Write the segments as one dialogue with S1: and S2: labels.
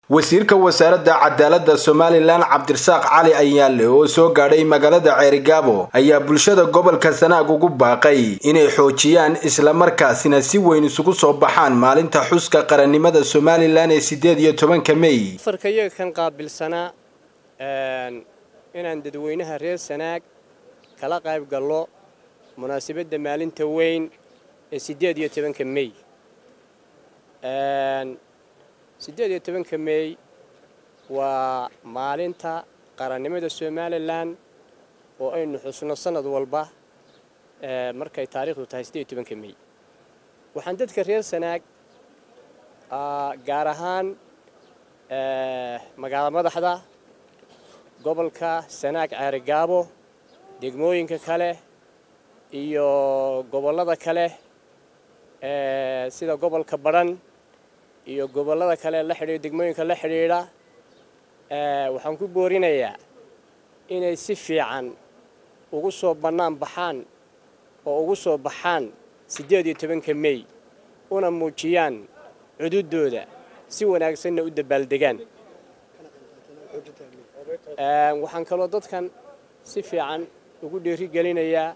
S1: wasiirka wasaaradda cadaaladda somalilan cabdirasaaq cali ayaale oo soo gaadhay magaalada ceerigaabo ayaa bulshada gobolka sanaag ugu baaqay inay xoojiyaan islamarkaasina si weyn isugu soo baxaan maalinta xuska qarannimada somalilan ee siddeed iyo tobanka mey
S2: farka iyaga kan qaabilsanaa inaan dadweynaha reer sanaag kala qayb gallo munaasabadda maalinta weyn ee siddeed iyo tobanka mey siddeed iyo tobanka mey waa maalinta qarannimada somalilan oo aynu xusno sanad walba markay taariikhdu tahay siddeed iyo tobanka mey waxaan dadka reer sanaag gaar ahaan magaala madaxda gobolka sanaag ceerigaabo degmooyinka kale iyo gobollada kale sida gobolka badhan iyo gobollada kale la xidhiidha degmooyinka la xidhiidha waxaan ku boorinayaa inay si fiican ugu soo bannaan baxaan oo ugu soo baxaan siddeed iyo tobanka mey una muujiyaan cududooda si wanaagsanna u dabaaldegaan waxaan kaloo dadkan si fiican ugu dhiirigelinayaa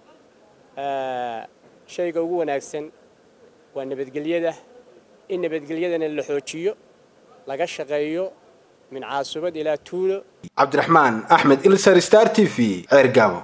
S2: shayga ugu wanaagsan waa nabadgelyada in nabadgelyadana la xoojiyo laga shaqeeyo min caasubad ilaa tuulo
S1: cabdiraxmaan axmed ilsar star t v ceergaabo